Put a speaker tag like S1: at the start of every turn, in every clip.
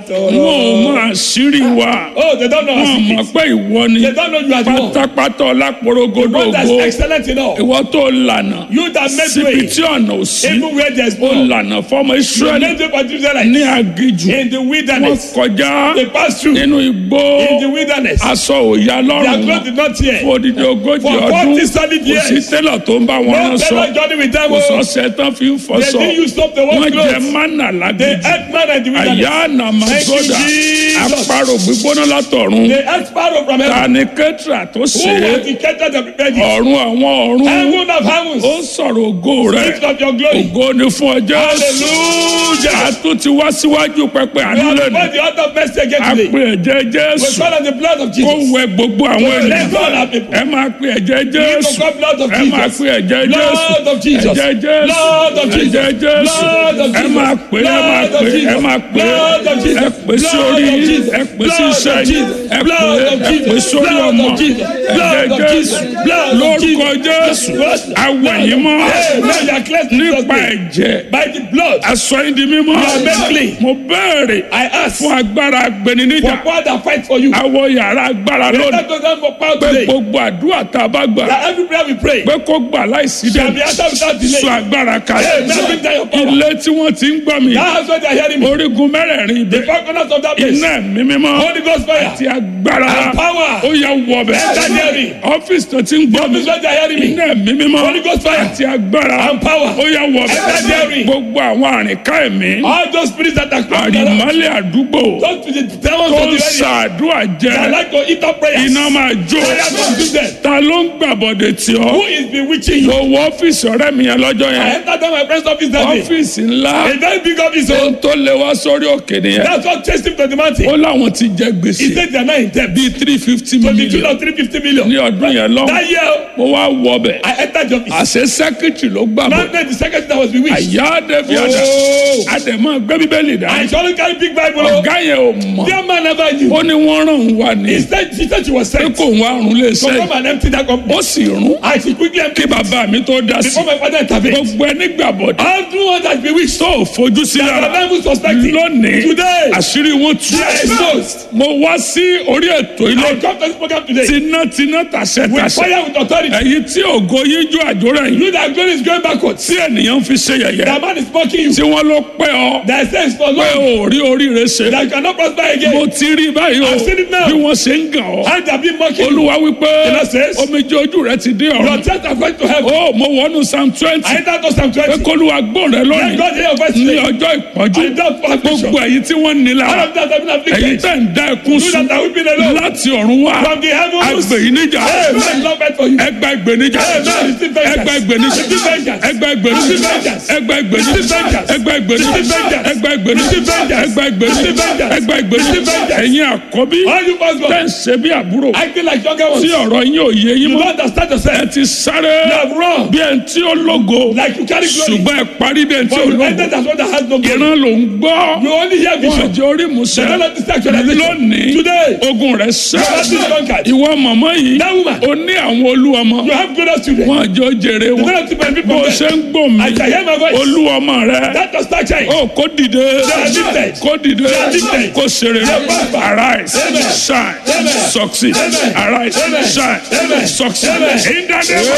S1: tọrọ.
S2: wọn ò mọ àṣírí wa
S1: Oh, they don't know
S2: wọn
S1: our
S2: mọ̀
S1: secret.
S2: pé ìwọ ni
S1: They don't know you are the one.
S2: pátápátá ọlápòrogodo
S1: One that's
S2: ògo
S1: excellent in all.
S2: ìwọ tó lànà
S1: You that made
S2: síbi
S1: way.
S2: tí ọ̀nà ò sí
S1: Even where there's
S2: ó
S1: no.
S2: lànà fọmọ
S1: You
S2: israẹli
S1: made way for the Israelites.
S2: ní agijù
S1: In the
S2: wọn
S1: wilderness.
S2: kọjá
S1: They passed through.
S2: nínú igbó
S1: In the wilderness.
S2: aṣọ òya
S1: Their
S2: lọ́rùn
S1: clothes
S2: wọn
S1: did not tear.
S2: fún odidi ogójì
S1: For
S2: ọdún
S1: 40 solid
S2: kò sí
S1: years.
S2: tẹ́lọ̀ tó ń bá wọn
S1: No
S2: rán sọ
S1: fellow journey with them.
S2: kò
S1: oh.
S2: sọ́sẹ̀ tán fi ń
S1: They
S2: fọṣọ
S1: didn't use up the one
S2: wọ́n jẹ
S1: clothes.
S2: mánà
S1: They
S2: lágídí
S1: ate man in the
S2: àyà
S1: wilderness.
S2: nàmásódà
S1: Thank you, Jesus.
S2: àparò gbígbóná látọ̀run
S1: They ate sparrow from heaven.
S2: tani kẹtìrà tó
S1: Who
S2: ṣe
S1: was the catcher that prepared it?
S2: ọ̀run àwọn ọ̀run
S1: Heaven of heavens.
S2: ó ń sọ̀rọ̀ ògo rẹ̀
S1: Lift up your glory.
S2: ògo ni fún ọjọ́
S1: Hallelujah.
S2: àtún ti wá síwájú pẹpẹ
S1: We are
S2: ànílẹ̀
S1: before the altar of mercy again
S2: a
S1: today.
S2: pe ẹ̀jẹ̀
S1: We
S2: jésù
S1: call on the blood of
S2: kó
S1: Jesus.
S2: wẹ gbogbo àwọn
S1: Let's
S2: ènìyàn
S1: call our people.
S2: ẹ máa pe ẹ̀jẹ̀
S1: We
S2: jésù
S1: call blood of
S2: ẹ máa
S1: Jesus.
S2: pe ẹ̀jẹ̀
S1: Blood of
S2: jésù
S1: Jesus.
S2: ẹ̀jẹ̀ jésù
S1: Blood of Jesus.
S2: ẹ̀jẹ̀ jésù
S1: Blood of
S2: ẹ
S1: Jesus.
S2: máa pè é ẹ máa
S1: Blood of
S2: pè é ẹ
S1: Jesus.
S2: máa pè é
S1: Blood of Jesus.
S2: ẹ pè sí
S1: Blood
S2: orí
S1: of
S2: yín
S1: Jesus.
S2: ẹ pè sí
S1: Blood of
S2: iṣẹ́ yín
S1: Jesus.
S2: ẹ pè
S1: Blood
S2: é
S1: of
S2: ẹ pè
S1: Jesus.
S2: sórí
S1: Blood
S2: ọmọ
S1: of Jesus. Blood
S2: ẹ̀jẹ̀
S1: of
S2: jésù
S1: Jesus. Blood of
S2: lórúkọ jésù awẹ̀ yín mọ́
S1: Hey, now you are cleansed in Jesus'
S2: nípa
S1: name.
S2: ẹ̀jẹ̀
S1: By the blood,
S2: aṣọ yín di mímọ́
S1: are made clean.
S2: mo béèrè
S1: I ask
S2: fún agbára
S1: for
S2: agbẹniníjà
S1: power that fight for you.
S2: àwọ yàrá agbára
S1: Let
S2: lónìí
S1: us go down for power
S2: pé
S1: today.
S2: gbogbo àdúrà tá a bá gbà
S1: That every prayer we pray
S2: pé kó gbà láìsí
S1: shall be
S2: dẹ́nu
S1: answered without delay.
S2: sọ agbára
S1: Hey,
S2: kalẹ̀
S1: now bring down your power.
S2: ilé tí wọ́n ti ń gbọ́ mi
S1: That house where they are hearing me.
S2: orígun mẹ́rẹ̀ẹ̀rin
S1: The
S2: ibẹ̀
S1: four corners of that place.
S2: iná ẹ̀mí mímọ́
S1: Holy Ghost fire.
S2: ti agbára
S1: And power.
S2: ó yẹ wọ̀bẹ̀
S1: Enter hearing.
S2: ọ́fíìsì tó ti ń gbọ́ mi
S1: Office where they are hearing me.
S2: iná ẹ̀mí mímọ́
S1: Holy Ghost fire.
S2: ti agbára
S1: And power.
S2: ó yẹ
S1: Enter
S2: wọ̀bẹ̀
S1: hearing.
S2: gbogbo àwọn àrìnká ẹ̀mí
S1: All those spirits that are coming around.
S2: àrìmọ́lẹ̀ àdúgbò
S1: Don't be the demons
S2: tó
S1: of
S2: ń
S1: the area.
S2: ṣàdúrà
S1: They
S2: jẹ
S1: like to eat up prayers.
S2: iná máa jó
S1: Fire consume them.
S2: ta ló ń gbàbọ̀dẹ̀ tí ọ
S1: Who is bewitching you?
S2: lọ wọ ọ́fíìsì ọ̀rẹ́ mi yẹn lọ́jọ́
S1: I
S2: yẹn
S1: entered down my friend's office that day.
S2: ọ́fíìsì ńlá
S1: A very big office.
S2: ohun
S1: Oh.
S2: tó lé wá sórí òkè nìyẹn
S1: That's what chased him to the
S2: ó
S1: mountain.
S2: láwọn ti jẹ
S1: He
S2: gbèsè
S1: said they are not in debt.
S2: bíi three fifty
S1: To the tune
S2: million
S1: of 350 million.
S2: ní ọdún yẹn lọ
S1: That year,
S2: mo wá wọ bẹ̀
S1: I entered the office.
S2: àṣẹ sẹ́kítì ló gbà bọ̀
S1: Not the secretary that was bewitched.
S2: àyà dẹ́bi àdá
S1: Oh.
S2: àdèmọ́ gbé bíbélì dá
S1: I surely carry big Bible. oh.
S2: ọ̀gá yẹn ò mọ̀
S1: Dear man never knew.
S2: ó ní wọ́n ràn ń wá ní
S1: He said, she said she was
S2: pé
S1: sent.
S2: kò ń wá rún lé
S1: So
S2: sẹ́yìn
S1: come and empty that company.
S2: ó sì rún
S1: I should quickly empty
S2: kí bàbá mi tó dá sí
S1: before my father intervened.
S2: gbogbo ẹni gbàbọ̀dẹ̀
S1: All the ones that bewitched.
S2: tó ò fojú sí
S1: That
S2: lára
S1: are not even suspecting.
S2: lónìí
S1: Today,
S2: àṣírí wọn tú
S1: they are exposed.
S2: mo wá sí orí ètò ilé
S1: I come to this program today.
S2: tinátiná tàṣẹ
S1: With
S2: tàṣẹ
S1: fire, with authority.
S2: èyí tí ògo yíjú àjòrò yìí
S1: You that glory is going backwards.
S2: tí ènìyàn fi ṣe yẹ̀yẹ́
S1: That man is mocking you.
S2: tí wọ́n ló pẹ́ ọ
S1: That says for
S2: pé
S1: long.
S2: ò rí oríire ṣe
S1: That you cannot prosper
S2: mo
S1: again.
S2: ti rí báyìí o
S1: I've seen it now.
S2: bí wọ́n ṣe ń gàn ọ́
S1: And they have been mocking you.
S2: olúwa wípé
S1: The Lord says,
S2: omijé ojú rẹ ti dé
S1: Your
S2: ọ̀run
S1: tears are going to heaven.
S2: ó mo wọnú psalm twenty
S1: I enter to Psalm
S2: pé
S1: 20.
S2: kólúwa gbọ́n rẹ
S1: Let
S2: lónìí
S1: God hear your voice
S2: ní
S1: today.
S2: ọjọ́ ìpọ́njú
S1: I don't for affliction.
S2: gbogbo èyí tí wọ́n ní
S1: All
S2: lára
S1: of that have been
S2: èyí
S1: afflicted.
S2: tẹ̀ ń dá ẹkún
S1: You
S2: sùn
S1: that are weeping alone.
S2: láti ọ̀run wá
S1: From the heavens.
S2: agbè yìí níjà
S1: Hey, man, love it for you.
S2: ẹgbà ìgbènijà
S1: Amen. Receive vengeance.
S2: ẹgbà ìgbènijà
S1: Receive vengeance.
S2: ẹgbà ìgbènijà
S1: Receive vengeance.
S2: ẹgbà ìgbènijà
S1: Receive vengeance.
S2: ẹgbà ìgbènijà
S1: Receive vengeance.
S2: ẹgbà ìgbènijà
S1: Receive vengeance.
S2: ẹgbà ìgbènijà
S1: Receive vengeance.
S2: ẹgbà ìgbènijà
S1: Receive vengeance.
S2: ẹ̀yin àkọ́bí
S1: All you must go.
S2: tẹ̀ ń ṣe bí àbúrò
S1: Acting like younger
S2: tí
S1: ones.
S2: ọ̀rọ̀ yín ò yé yín
S1: You
S2: mọ́
S1: don't understand
S2: ẹ
S1: yourself.
S2: ti sáré
S1: You have run.
S2: bí ẹni tí ó lógo
S1: Like you carry glory.
S2: ṣùgbọ́n ẹ parí bí ẹni tí
S1: But
S2: ó
S1: you
S2: lógo
S1: ended as one that has no glory.
S2: ìran ló ń gbọ́
S1: You only hear
S2: wọn
S1: vision.
S2: àjọ orí musẹ
S1: The Lord is actualization.
S2: lónìí
S1: Today,
S2: ogun rẹ sẹ
S1: battle is conquered.
S2: ìwọ mọ̀mọ́ yìí
S1: That woman.
S2: ó ní àwọn olúwọmọ
S1: You have glorious children.
S2: wọn àjọ jèrè
S1: The
S2: wọn
S1: Lord is my people.
S2: bó o ṣe ń gbọ́ mi
S1: I can hear my voice.
S2: olúwọmọ rẹ
S1: That does not change.
S2: ó kó dìde
S1: are lifted.
S2: kó dìde
S1: are lifted.
S2: kó ṣeré
S1: prosper.
S2: arise
S1: Amen.
S2: shine
S1: Amen.
S2: succeed
S1: Amen.
S2: arise
S1: Amen.
S2: shine
S1: Amen.
S2: succeed
S1: Amen.
S2: in the name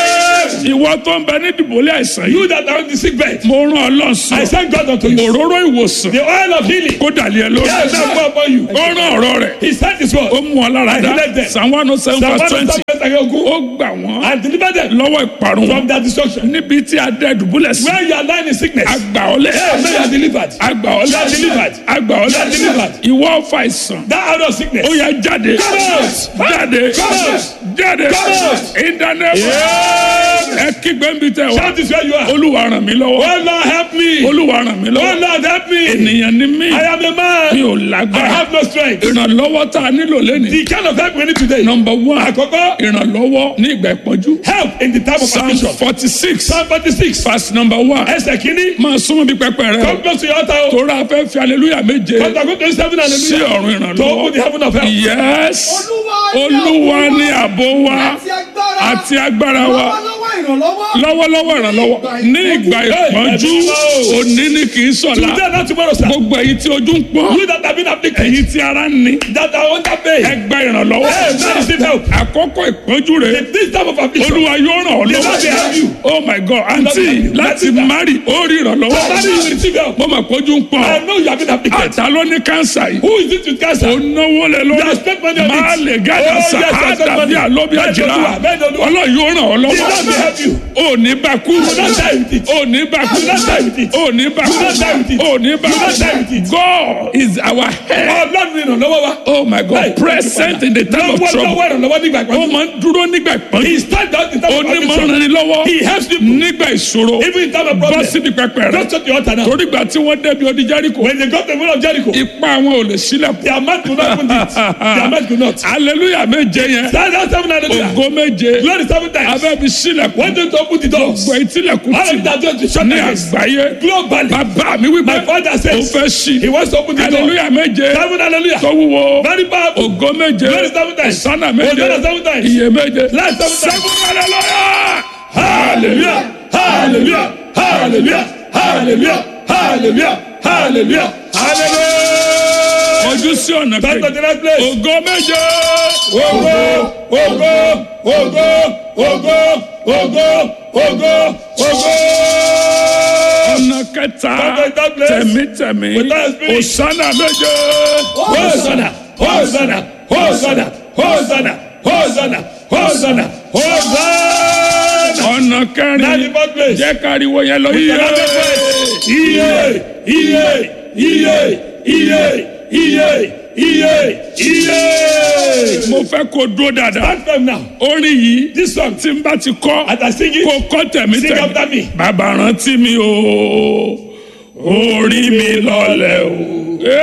S2: of ìwọ tó ń bẹ ní dìbòlẹ́ àìsàn yìí
S1: You that are on the sick bed.
S2: mo rán ọlọ́run sí
S1: I
S2: ọ
S1: thank God unto you.
S2: òróró ìwòsàn
S1: The oil of healing.
S2: kó dàlẹ́ ẹ lórí
S1: Yes, I go upon you.
S2: ó rán ọ̀rọ̀ rẹ̀
S1: He sent his
S2: ó
S1: word.
S2: mú ọ lára dá
S1: And he led them.
S2: psalm one oh seven
S1: Psalm
S2: verse twenty
S1: 107
S2: ó gbà wọ́n
S1: and deliver them
S2: lọ́wọ́ ìparun
S1: from
S2: wọn
S1: their destruction.
S2: níbi tí a dẹ́ dùbúlẹ̀ sí
S1: Where you are lying in sickness.
S2: àgbà ọ̀lẹ́
S1: Hey, may you are delivered.
S2: àgbà
S1: You are
S2: ọ̀lẹ́
S1: delivered.
S2: àgbà
S1: You are
S2: ọ̀lẹ́
S1: delivered.
S2: ìwọ ọ̀fà ìsàn
S1: That out of sickness.
S2: ó yá jáde
S1: Come out.
S2: jáde
S1: Come out.
S2: jáde
S1: Come out.
S2: ìdáná ẹ kígbe ń bi tẹ wá
S1: Shout this where you are.
S2: olúwa ràn mí lọ́wọ́
S1: Oh Lord, help me.
S2: olúwa ràn mí
S1: Oh
S2: lọ́wọ́
S1: Lord, help me.
S2: ènìyàn ni mí
S1: I am a
S2: mi
S1: man.
S2: ò
S1: I
S2: lágbára
S1: have no strength.
S2: ìrànlọ́wọ́ tá a nílò lẹ́nìí
S1: The kind of help we need today.
S2: number one
S1: Àkọ́kọ́,
S2: ìrànlọ́wọ́ ní ìgbà ìpọ́njú
S1: help in the time of
S2: psalm
S1: affliction.
S2: forty six
S1: Psalm 46.
S2: verse number one
S1: Ẹsẹ̀ kìíní.
S2: máa súnmọ́ bí pẹpẹ rẹ o
S1: Come close to your altar. o.
S2: torí a fẹ́ fi aleluya méje
S1: Come to go to seven
S2: sí
S1: hallelujah.
S2: ọ̀run
S1: To open the
S2: ìrànlọ́wọ́
S1: heaven of help.
S2: yes
S3: Olúwa
S2: olúwa ní àbò wa
S3: àti agbára
S2: àti agbára wa
S3: lọ́wọ́lọ́wọ́ ìrànlọ́wọ́.
S2: lọ́wọ́lọ́wọ́ ìrànlọ́wọ́ ní ìgbà ìpọ́njú òní ni kì í sọ̀la
S1: Today not tomorrow sir.
S2: gbogbo èyí tí ojú ń pọ́n
S1: You that have been afflicted.
S2: èyí tí ara ń ní
S1: That are under pain.
S2: ẹgbẹ́ ìrànlọ́wọ́
S1: Hey, man receive help.
S2: àkókò ìpọ́njú rẹ̀
S1: In this time of affliction.
S2: olúwa yóò ràn ọ́
S1: The Lord will help you.
S2: lọ́wọ́ oh my god àǹtí
S1: help you.
S2: láti
S1: Let it
S2: mari ó rí
S1: Somebody will
S2: ìrànlọ́wọ́
S1: receive help.
S2: mo mọ̀ pé ojú ń pọ́n
S1: I know you have been afflicted.
S2: àtà ló ní kánsà yìí
S1: Who is it with cancer?
S2: ó náwó lé
S1: You
S2: lórí
S1: have spent money on it.
S2: máa lè gádà
S1: Oh, yes,
S2: sá
S1: you have spent
S2: àdàbí
S1: money.
S2: àlóbi
S1: Bẹ́ẹ̀
S2: àjìrá
S1: ni Olúwa, bẹ́ẹ̀ ni Olúwa.
S2: ọlọ́run yóò ràn ọ́
S1: The Lord will
S2: lọ́wọ́
S1: help you.
S2: ò ní bá kú
S1: You will not die with it.
S2: ò ní bá kú
S1: You will not die with it.
S2: ò ní bá
S1: You will not die with
S2: kú
S1: it.
S2: ò ní bá
S1: You will not die with
S2: kú
S1: it.
S2: God is our head
S1: Ọlọ́run ìrànlọ́wọ́ wa.
S2: oh my God
S1: Bẹ́ẹ̀,
S2: present in the time of
S1: Lọ́wọ́
S2: trouble
S1: lọ́wọ́ ìrànlọ́wọ́ nígbà
S2: ó
S1: ìpọ́njú.
S2: máa ń dúró nígbà ìpọ́njú
S1: He stand out in time of
S2: onímọ̀
S1: affliction.
S2: ràn ní lọ́wọ́
S1: He helps people.
S2: nígbà ìṣòro
S1: Even in time of
S2: bọ́
S1: problem.
S2: síbi pẹpẹ rẹ
S1: Just at the altar now.
S2: torí gbà tí wọ́n débi odi Jẹ́ríkò
S1: When they got the wall of Jericho.
S2: ipá àwọn ò lè sílẹ̀kùn
S1: Their mouth could not open it. Their mouth could not.
S2: hallelujah méje yẹn
S1: Stand out seven hallelujah.
S2: ògo méje
S1: Glory seven times.
S2: abẹ́bi sílẹ̀kùn
S1: When they open the doors.
S2: gbọ́ ìtìlẹ̀kùn
S1: All
S2: tì
S1: of that doors to shut
S2: ní
S1: against.
S2: àgbáyé
S1: Globally.
S2: bàbá mi wípé
S1: My father
S2: ó
S1: says
S2: fẹ́ sí
S1: he wants to open the door.
S2: hallelujah méje
S1: Seven hallelujah.
S2: tó wúwo
S1: Very powerful.
S2: ògo méje
S1: Glory seven times.
S2: sánà méje
S1: Hosanna seven times.
S2: iye méje
S1: Life seven times.
S2: seven hallelujah
S1: Hallelujah. Hallelujah. Hallelujah. Hallelujah. Hallelujah. Hallelujah. Hallelujah.
S2: ojú sí ọ̀nà
S1: Back to
S2: kejì
S1: the right place.
S2: ògo méje
S1: Ogo, ogo, ogo, ogo, ogo, ogo, ogo.
S2: ọ̀nà kẹta
S1: Back to that place.
S2: tẹ̀mítẹ̀mí
S1: With that spirit.
S2: òsánà méje
S1: Hosanna, Hosanna, Hosanna, Hosanna, Hosanna, Hosanna, Hosanna.
S2: ọ̀nà
S1: Now the
S2: kẹrin
S1: fourth place.
S2: jẹ́ káriwo yẹn lọ
S1: With
S2: yíyẹ
S1: another place. Iye, iye, iye, iye, iye, iye, iye.
S2: mo fẹ́ kó dúró dáadáa
S1: Stand firm now.
S2: orin yìí
S1: This song,
S2: tí n bá ti kọ́
S1: as I sing it,
S2: kó kọ́
S1: Sing after me.
S2: tẹ̀mítẹ̀mí bàbá rántí mi o orí mi lọlẹ̀ o.